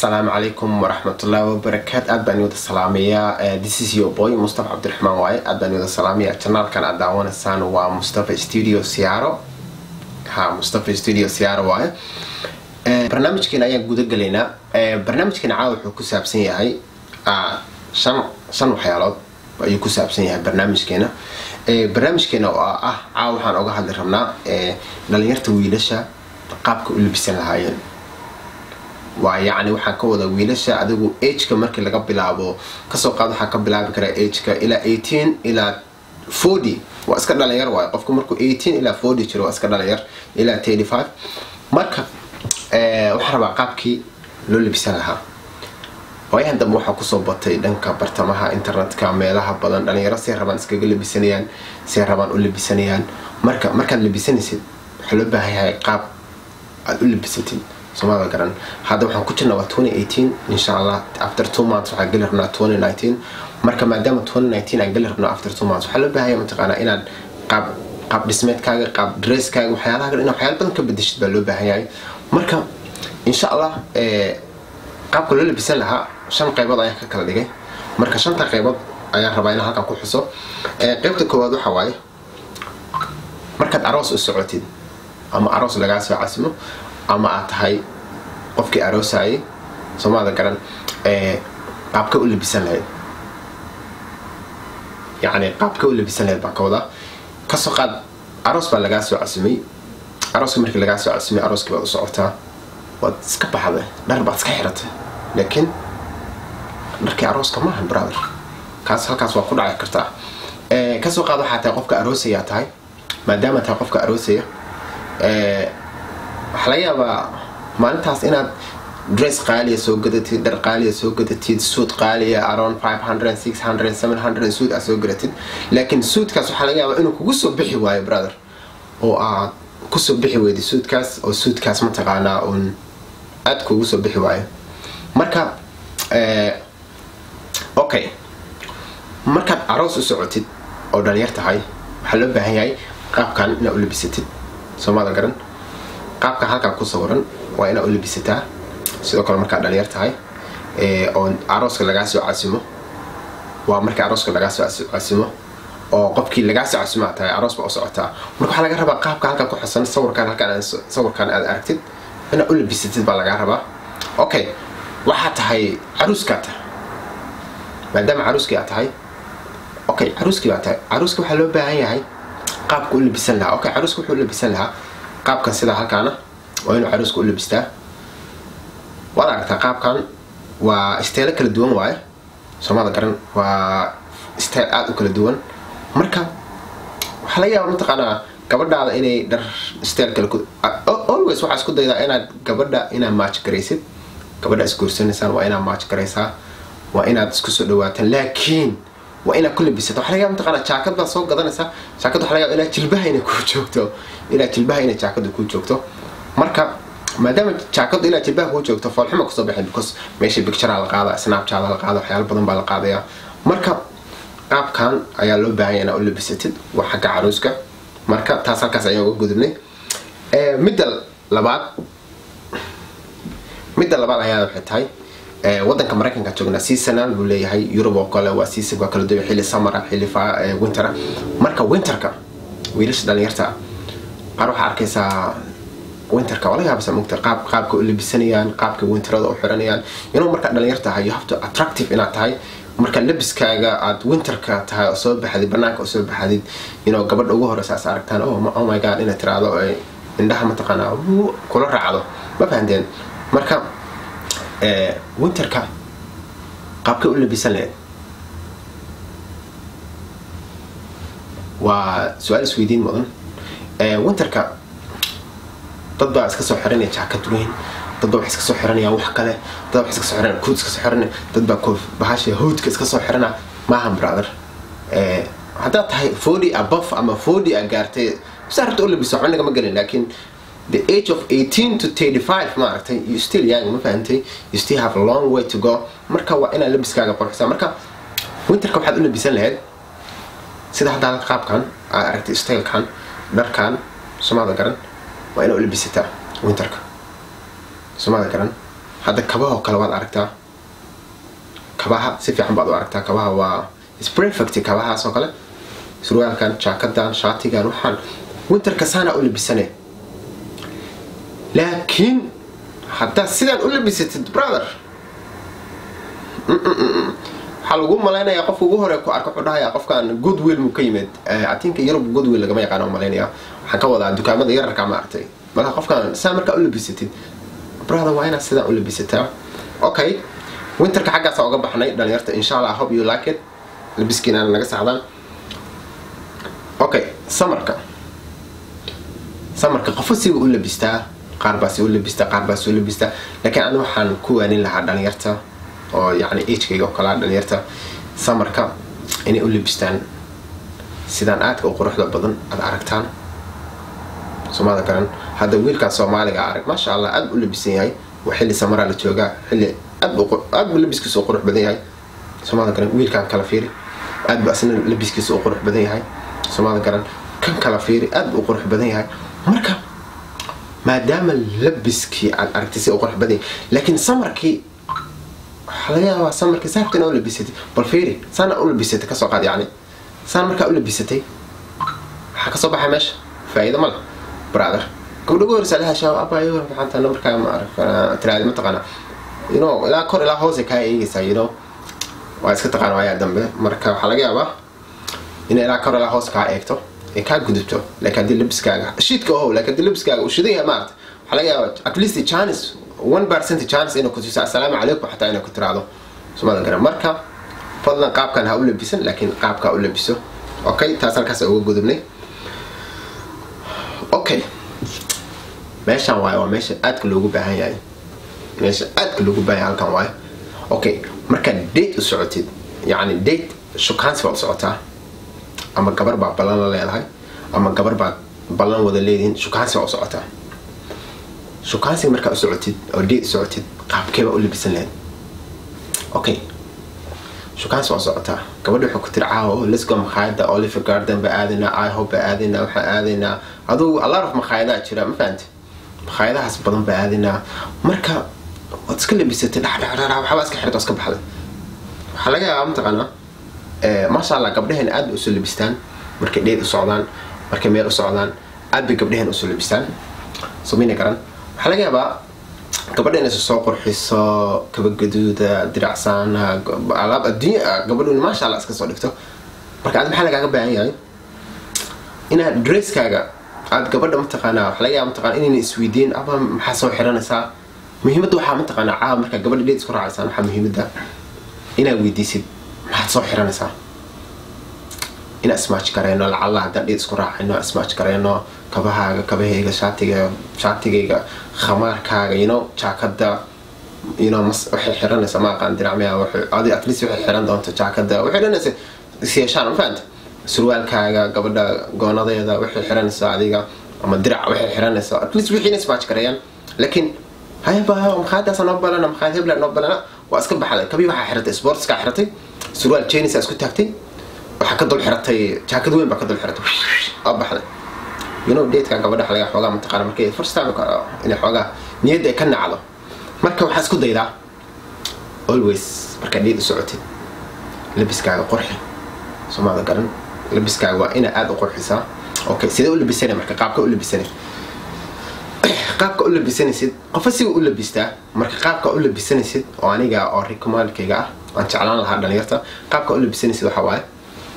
asalaamu calaykum waraxmatullaahi wabarakaat aad baan wada salaamayaa this is your boy mustafa cabdiraxmaan waaye aad baan wada salaamayaa janaalkan aad daawanaysaan waa mustafa studio siyaaro ha mustafa studio siyaaro waaye barnaamijkeena ayaan guda galaynaa barnaamijkeena caawa wuxuu ku saabsan yahay shan shan waxyaalood ayuu ku saabsan yahay barnaamijkeena barnaamijkeena oo ah caawa waxaan oga hadli rabnaa dhalinyarta wiilasha qaabka u labisan lahaayeen waa yacni waxaan ka wada wiilasha adigu ageka markii laga bilaabo kasoo qaad waxaa ka bilaabi karaa ageka ilaa eighteen ilaa forty waa iska dhalinyar waayo qofku markuu eighteen ilaa forty jiro waa iska dhalinyar ilaa thirty five marka waxaa rabaa qaabkii loo labisan lahaa waayahan dambe waxaa kusoo batay dhanka bartamaha internetka meelaha badan dhalinyaro say rabaan iskaga labisanayaan say rabaan u labisanayaan marka markaad labisanaysid waxaa loo baahan yahay qaab aada u labisatid soomada garan hadda waxaan ku jirnaa waa twenty eighteen insha allah after two months waxaan geli rabnaa twenty nineteen marka maadaama twenty nineteen aan geli rabnaa after two months waxaa loo baahaya mataqaanaa inaad qaab qaab dhismeedkaaga qaab dresskaaga waxyaalaha kale inaad waxyaala badan ka bedeshid baa loo baahan yahay marka insha allah qaabka loo labisan lahaa shan qaybood ayaan ka kala dhigay marka shanta qaybood ayaan rabaa inaan halkan ku xuso qaybta koowaad waxa waaye markaad aroos u socotid ama aroos lagaa soo casimo ama aad tahay qofkii aroosayay soomaalida garan qaabka u labisan lahayd yacni qaabka u labisan lahayd baa ka wadaa kasoo qaad aroos baa lagaa soo casimay arooska markii lagaa soo casimay arooskii baad u socotaa waad iska baxday dhar baad iska xiratay laakiin dharkii arooska maahan brother kaas halkaas waa ku dhaci kartaa kasoo qaad waxaa tahay qofka aroosayaa tahay maadaama tahay qofka aroosaya waxaa laga yaabaa maalintaas inaad dress qaaliya soo gadatid dhar qaaliya soo gadatid suud qaaliya around five hundred six hundred seven hundred suud aad soo gadatid laakiin suudkaas waxaa laga yaabaa inuu kugu soo bixi waayo brother oo aad kusoo bixi weyday suudkaas oo suudkaas mataqaanaa uun aad kugu soo bixi waayo marka okay markaad aroos u socotid oo dhalinyar tahay waxaa loo baahan yahay qaabkan inaad u labisatid soomada garan qaabkan halkan ku sawiran waa inaad u labisataa sidoo kale markaad dhalinyar tahay oo arooska lagaa soo casimo waa markii arooska lagaa soo casimo oo qofkii lagaa soo casimo aad tahay aroos baa u socotaa marka waxaa laga rabaa qaabka halkan ku xusan sawirkan halkan sawirkan aad aragtid inaad u labisatid baa lagaa rabaa okay waxaa tahay caruuskaa tahay maadaama caruuskii aad tahay okay caruuskii baa tahay caruuska waxaa loo baahan yahay qaabka u labisan lahaa okay caruuska wuxuu u labisan lahaa qaabkan sidaa halkaana waa inuu caruuska u labistaa waad aragtaa qaabkan waa isteelo kala duwan waaye soomada garan waa isteel aada u kala duwan marka waxaa laga yaaba mataqaanaa gabadhaada inay dhar isteel kale always waxaa isku daydaa inaad gabadha inaad maaj garaysid gabadha isguursanaysaan waa inaad maaj garaysaa waa inaad isku soo dhawaataan laakiin waa inaad ku labisata waxa laga yaaba mataqaanaa jaakad baad soo gadanaysaa jaakad waxa laga yaaba ilaa jilbaha inay kuu joogto ilaa jilbaha inay jaakadu kuu joogto marka maadaama jaakadu ilaa jilbaha kuu joogto foolxuma kusoo baxay because meesha bicturea la qaada snapchat la qaada waxyaalo badan baa la qaadaya marka qaabkan ayaa loo baahanya inaad u labisatid waa xagga caruuska marka taas halkaas ayaan uga gudubnay midda labaad midda labaad ayaa waxay tahay wadanka maraykanka joognaa seasonal buu leeyahay yurub oo kale waa season waa kala duwan xilli samara xilli wintera marka winterka wiilasha dhalinyarta qaar waxaa arkaysaa winterka waa laga yaabasa mugta qaab qaabka u labisanayaan qaabka winterada u xiranayaan inuu markaa dhalinyar tahay you have to attractive inaad tahay marka labiskaaga aad winterka tahay oo soo baxdid banaanka oo soo baxdid inuu gabadha ugu horeysa as aragtaan oh my god inaad tiraahdo indhaha mataqaanaa kula raacdo ma fahanteen marka winterka qaabkay u labisan lahayd waa su-aal isweydiin mudan winterka dad baa iska soo xiranaya jaakad weyn dad baa wax iska soo xiranayaan wax kale dad baa wax iska soo xiranaya kood iska soo xiranaya dad baa koof bahasha hoodka iska soo xirana maahan brother haddaad tahay forty above ama forty a gaartay saa rabta u labiso waxba nagama gelin laakiin the age of 18 to 35 maaragtay you still young ma fahantay you still have a long way to go marka waa inaad labiskaaga qorxisa marka winterka waxaad u labisan lahayd sida hadda halka qaabkan aad aragtay stylekan dharkan soomaalida garan waa inaad u labisataa winterka soomaalida garan hadda kabahoo kale waad aragtaa kabaha si fiican baad u aragtaa kabaha waa sprefect kabahaas oo kale surwaalkan jaakadan shaatigan waxaan winterka saana u labisane laakiin haddaad sidaan u labisatid brother waxaa lagu malaynayaa qofka ugu hore ku arka wuxuu dhahayaa qofkan goodwill mu ka yimid atinka yurub goodwill lagama yaqaano malaynaya waxaan ka wadaa dukaamada yararka ma aragtay marka qofkan saa markaa u labisatid brother waa inaad sidaan u labisataa okay winterka xaggaasa uga baxnay dhalinyarta insha allah hope you like it labiskiina naga saxdaan okay samarka samarka qofo siba u labistaa qaar baasi u labistaa qaar baasi u labistaa laakiin ani waxaan ku waanin lahaa dhalinyarta oo yani agekayga oo kalaa dhalinyarta samarka inay u labistaan sidaan aadka u quruxda badan aad aragtaan soomada garan hadda wiilkan soomaaliga arag maasha allah aad u labisan yahay waa xilli samaraa la joogaa xilli aad bu labiskiisa u qurux badan yahay soomada garan wiilkan kala fiiri aad bu asna labiskiisa u qurux badan yahay soomada garan kan kala fiiri aad bu u qurux badan yahay marka maadaama labiskii aad aragtay si u qurux badan yahay laakiin samarkii waxaa laga yaabaa samarkii saabta inaa u labisatay bal fiiri saana u labisatay kasoo qaad yacni saan markaa u labisatay waxaa kasoo baxay meesha faa'iido ma leh brother gabdho gu horeysa laha shaab abayo maxaanta markaa ma arag tiraadi mataqaana you know ilaa kor ilaa hoose kaa eegaysaa you know waa iska taqaan waayaa dambe marka waxaa laga yaabaa inay ilaa kor ilaa hoose kaa eegto ay kaa gudubto laakiin haddii labiskaaga shiidka ohow laakiin haddii labiskaaga uu shidan yahay maarata waxaa laga yaabaa at least chance one percent chance inay ku tuso assalaamu calaykum xataa inay ku tiraahdo sumada garan marka fadlan qaabkan ha u labisan laakiin qaabka u labiso okay taas halkaas uga gudubnay okay meeshaan waayo waa meesha aadka loogu baahan yahay meesha aadka loogu baahan yahay halkan waayo okay markaad date u socotid yacni date shukaansi baad u socotaa ama gabar baa ballan la leedahay ama gabar baad ballan wada leedihiin shukaansi baa u socotaa shukaansiga markaa u socotid oo date u socotid qaabkee baa u labisan lahayd okay shukaansi waa socotaa gabadha waxay ku tiri caawo lesgo makhaayada oliver garden baa aadaynaa ihope baa aadaynaa waxaan aadaynaa adugu a lot of makhaayadaha jira ma fahanti makhaayadahaas badan baa aadaynaa marka waad iska labisatay dhadhadhadha waxbaa iska xirta oo iska baxday waxaa laga yaabaa mataqaanaa maasha allah gabdhaheen aad bay usoo labistaan markay dheed u socdaan markay meel u socdaan aad bay gabdhaheen usoo labistaan somayna garan waxaa laga yaabaa gabadha inaysa soo qurxiso kaba gaduuda diracsaana alaab adduunya gabadhu maasha allah iska soo dhigto marka aad maxaa lagaaga baahan yahay inaad dresskaaga aad gabadha mataqaanaa waxa laga yaaba mataqana inayna isweydiin ama maxaa soo xiranaysaa muhiimadda waxaa mataqaanaa caawa markaa gabadha dheed isku raacaysaan waxaa muhiimadda inaad weydiisid maxaad soo xiranaysaa inaan ismaaj gareyno lacalla haddaan dheed isku raacayno ismaaj gareyno kabahaaga kabahayga shaatiga shaatigayga khamaarkaaga you know jaakada you know mas waxay xiranaysaa ma aqaan diracmaya adi at least waxay xiran doonto jaakada waxay xiranaysa isyeeshaan ma fahanta surwaalkaaga gabadha goonadeeda waxay xiranaysaa adiga ama dirac waxay xiranaysaa at least wixii ismaaj gareeyaan laakiin hayaba makhaayadaasa noo balana makhaayad hebla noo balana waa iska baxday kabii waxaa xiratay sportskaa xiratay surwaal jenisa isku taagtay waxaa ka dul xiratay jaakad weyn baa ka dul xiratay waa baxday you know datekaa gabadha laga xoogaa mataqaana markay first time inay xoogaa niyadda ay ka nacdo marka waxaa isku daydaa always markaa dheed u socotid labiskaaga qurxi somaada garan labiskaaga waa inaa aada u qurxisaa okay sidee u labisana marka qaabka u labisana qaabka u labisanaysid qofa siga u labistaa marka qaabka u labisanaysid oo aniga oo recommandkayga ah aan jeclaan lahaa dhalinyarta qaabka u labisanaysid waxaa waaye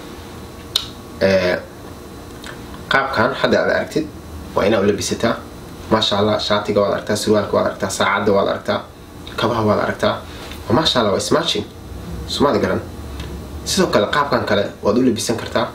qaabkan hadda aad aragtid waa inaa u labisataa maasha allah shaatiga waad aragtaa surwaalka waad aragtaa saacadda waad aragtaa kabaha waad aragtaa maasha allah waa smatching sumaad garan sidoo kale qaabkan kale waad u labisan kartaa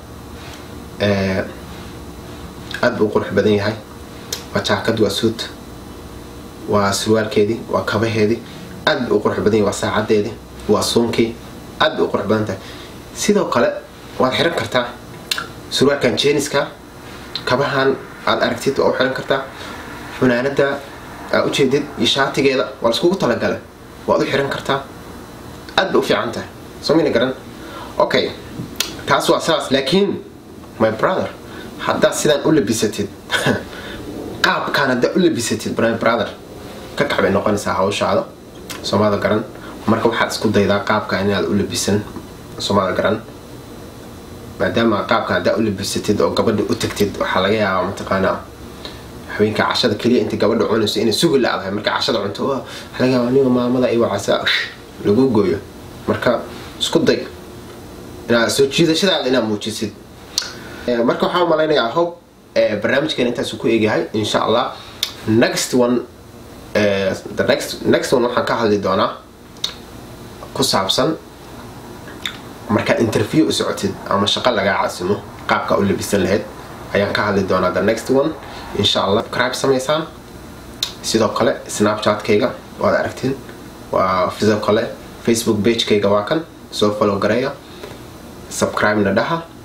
aad buu qurux badan yahay waa jaakad waa suud waa surwaalkeedii waa kabaheedii aad buu qurux badan yahay waa saacadeedii waa suunkii aad bay u qurux badan tahay sidoo kale waad xiran kartaa surwaalkan jeniska kabahan aad aragtid waa u xiran kartaa funaanada aa ujeedid iyo shaatigeeda waa laiskugu talagalay waad u xiran kartaa aad bay u fiican tahay somayna garan okay taas waa saas laakiin my brother haddaad sidaan u labisatid qaabkaan haddaad u labisatid my brother ka kac bay noqonaysaa hawshaada soomada garan marka waxaad isku daydaa qaabka inaad u labisan soomada garan maadaama qaabka haddaa u labisatid oo gabadha u tagtid waxaa laga yaabaa mataqaanaa haweenka cashada keliya inta gabadha cunayso inay sugi la-dahay marka cashada cunto waxaa laga yaabaa aniga maamada iyo wacasa lagu gooyo marka isku day inaad soo jiidashadaada inaad muujisid marka waxaan malaynayaa hope barnaamijkan intaasuu ku eegyahay insha allah next one the next next one waxaan ka hadli doonaa ku saabsan markaad interview u socotid ama shaqo lagaa casimo qaabka u labisan lahayd ayaan ka hadli doonaa the next one insha allah subscribe samaysaan sidoo kale snapchatkayga waad aragtiin waa sidoo kale facebook pagekayga waa kan soo follow gareeya subscribe na dhaha